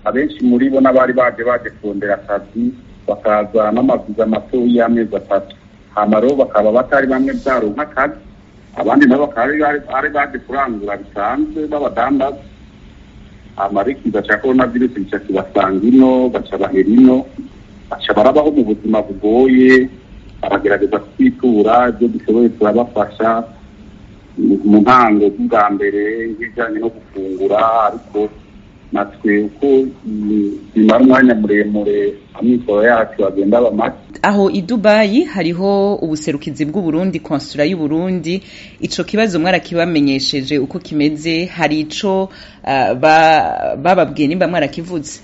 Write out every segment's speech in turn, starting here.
abenshi muri bo n'abari baje baje kurondera akazi bakaza n'amaviza mato y'amezi atatu hama rero bakaba batari bamwe byaronka akazi abandi nabo bakaba ari baje kurangura bisanzwe b'abadandaza hama ariko ikiza cya korona virusi gica kibasanga ino baca bahera ino baca barabaho mu buzima bugoye baragerageza kwitura ibyo dushoboye turabafasha mu ntango bwa mbere nk'ibijyanye no gufungura ariko natwe uko bimara umwanya muremure amikoro yacu agenda aba make aho i dubayi hariho ubuserukizi bw'uburundi konsula y'uburundi ico kibazo mwarakibamenyesheje uko kimeze hari ico uh, bababwiye nimba mwarakivuze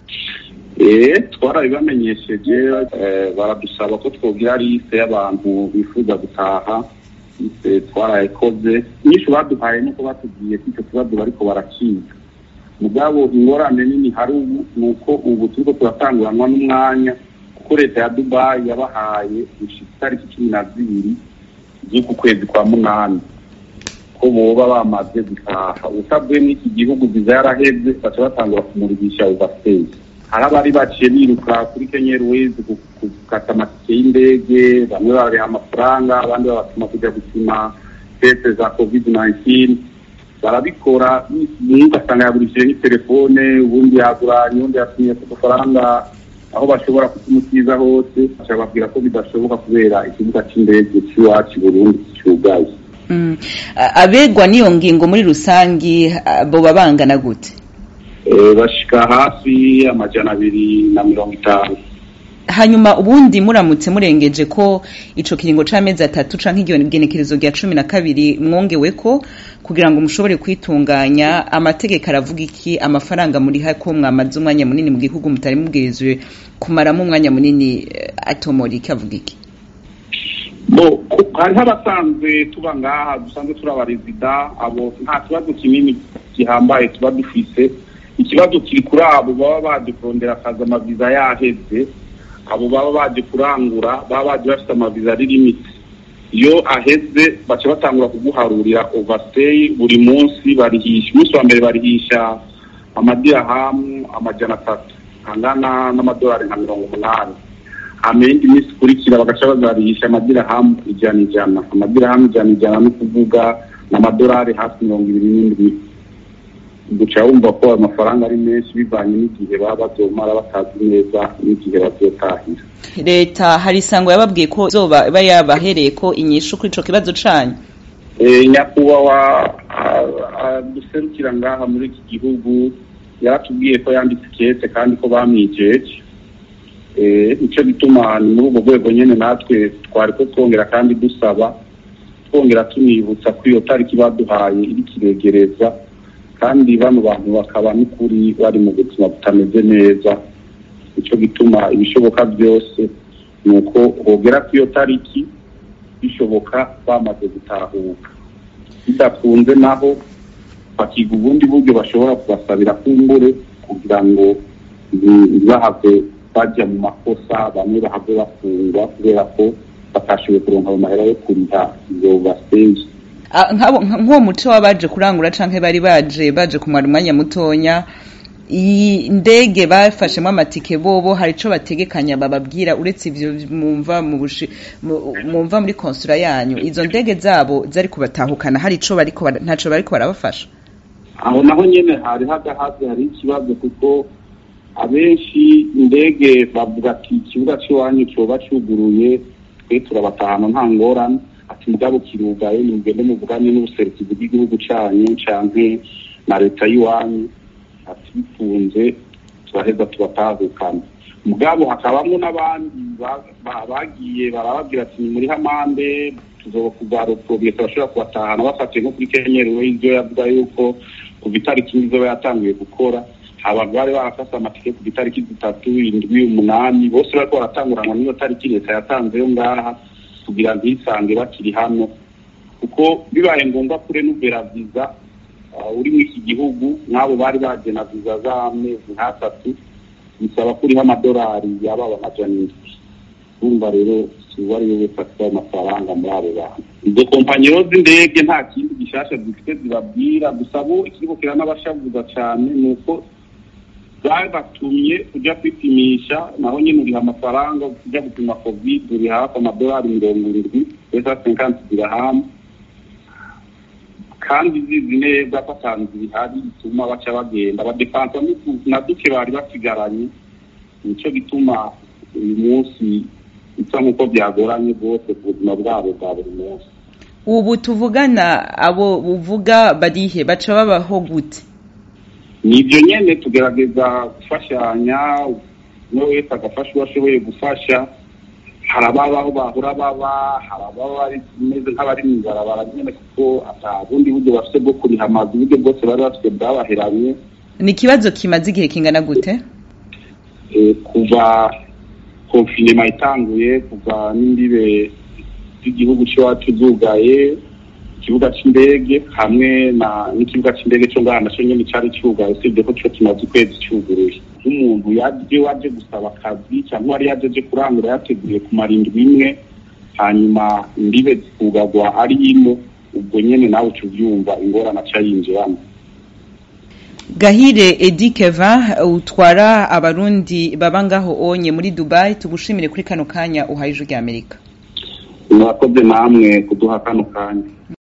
eh twarabibamenyesheje baradusaba ko twogira liste y'abantu bifuza gutaha twarayikoze nyinshi baduhaye nuko batubwiye ko icyo kibazo bariko barakiga mugabo ingorane nini hari ubu ni uko ubu turiko turatanguranwa n'umwanya kuko leta ya dubayi yabahaye gushika itariki cumi na zibiri z'uku kwezi kwa munani ko boba bamaze gutaha utavuye n'iki gihugu viza yaraheze baca batangura kumuribisha overstay hari abari baciye biruka kuri kenya airways gukata amatike y'indege bamwe babareha amafaranga abandi babatuma kujya gupima teste za covid 19 barabikora umwe ugasanga yagurishije n'itelefone ubundi yaguranye ubundi yatumye ku dufaranga aho bashobora kutumukiza hose bababwira ko bidashoboka kubera ikibuga cy'indege cy'iwacu burundi cyugaye abegwa n'iyo ngingo muri rusangi boba bangana gute bashika hafi amajana abiri na mirongo itanu hanyuma ubundi muramutse murengeje ko ico kiringo c'amezi atatu canke igenekerezo rya cumi na kabiri mwongewe ko kugira ngo mushobore kwitunganya amategeko aravuga iki amafaranga muriha ko mwamaze umwanya munini mu gihugu mutari mubwirizwe kumaramo umwanya munini atomora iki avuga iki bo hariho abasanzwe tuba ngaha dusanzwe turi abarezida abo nta kibazo kinini gihambaye tuba dufise ikibazo kiri kuri abo baba baje kurondera akazi amaviza yaheze abo baba baje kurangura baba baje bafite amaviza ari limite iyo aheze baca batangura kuguharurira overstay buri munsi barihisha umunsi wa mbere barihisha amadirahamu amajana atatu angana n'amadolari nka mirongo umunani hama iyindi minsi ikurikira bagaca bazarihisha amadirahamu ijana ijana amadirahamu ijana ijana ni ukuvuga n'amadolari hafi mirongo ibiri n'indwi guca wumva ko ayo mafaranga ari menshi bivanye n'igihe baba bavyomara batazi neza n'igihe bavyotahira leta hari isango yababwiye ko zoba iba yabahereye ko inyishu kuri ico kibazo canyu nyakubahwa duserukira ngaha muri iki gihugu yaratubwiye ko yanditse ikete kandi ko bamwijeje nico gituma ni muri ubwo rwego nyene natwe twari ko twongera kandi dusaba twongera tunibutsa ko iyo tariki baduhaye iri kiregereza kandi bano bantu bakaba n'ukuri bari mu buzima butameze neza nicyo gituma ibishoboka byose ni uko hogera ku iyo tariki bishoboka bamaze gutahuka bidakunze naho bakiga ubundi buryo bashobora kubasabira kumbure kugira ngo ntibahave bajya mu makosa bamwe bahave bafungwa kubera ko batashoboye kuronka ayo mahera yo kuriha izo basenje nk'uwo muco w'abaje kurangura canke bari baje baje kumara umwanya mutonya iyi ndege bafashemo amatike bobo hari ico bategekanya bababwira uretse ivyo mumva mu mumva muri konsula yanyu izo ndege zabo zari kubatahukana hari ico bariko ntaco bariko barabafasha aho naho nyene hari hagahaze hari ikibazo kuko abenshi indege bavuga ati ikibuga c'iwanyu coba cuguruye twe turabatahana nta ngorane ati mugabo kirugaye nimugende muvugane n'ubuserukizi bw'igihugu canyu canke na leta y'iwanyu ati bifunze turaheza tubatahukana mugabo hakabamwo n'abandi bagiye barababwira ati ni muri hamande tuzoba kubaroprobiye turashobora kubatahana bafatiye nko kuri kenyerewe ivyo yavuga yuko kuva itariki izoba yatanguye gukora abantu bari barakase amatike ku itariki zitatu indwi umunani bose bariko baratanguranwa n'iyo tariki leta yatanzeyo ngaha kugira ntisange bakiri hano kuko bibaye ngombwa kure n'ubera viza uri muri iki gihugu nk'abo bari baje na viza z'amezi nk'atatu bisaba ko uriho amadolari yababa amajana indwi urumva rero uwo ari we wese afite ayo mafaranga muri abo bantu izo kompanyi z'indege nta kindi gishasha zifite zibabwira gusa bo ikigo kiranabashavuza cyane ni uko babatumye kujya kwipimisha naho nyine uriha amafaranga kujya gupima covid uri hafi amadolari mirongo irindwi pesa senkanti diraham kandi zizi neza ko atanzu bihari bituma baca bagenda badepansa na duke bari basigaranye nicyo gituma uyu munsi bisa nk'uko byagoranye rwose ku buzima bwabo bwa buri munsi ubu tuvugana abo uvuga barihe baca babaho gute ni ibyo nyine tugerageza gufashanya umwe wese agafasha uwo ashoboye gufasha hari ababaho bahora baba hari ababa bameze nk'abari mu ibarabara nyine kuko ata bundi buryo bafite bwo kuriha amazu uburyo bwose bari bafite bwabaheranye ni ikibazo kimaze igihe kingana gute kuva konfinema itanguye kuva n'imbibe z'igihugu cy'iwacu zugaye ikibuga cy'indege hamwe n'ikibuga cy'indege cyo ngaha nacyo nyine cyari cyugaye usibye ko cyo kimaze ukwezi cyuguruye nk'umuntu yaje waje gusaba akazi cyangwa wari yaje aje kurangura yateguye kumara indwi imwe hanyuma imbibe zikugagwa ari ino ubwo nyine nawe uca ubyumva ingorane aca yinjiramo gahire edi keva utwara abarundi baba ngaho onye muri dubai tugushimire kuri kano kanya uhaye ijwi ry'amerika murakoze namwe kuduha kano kanya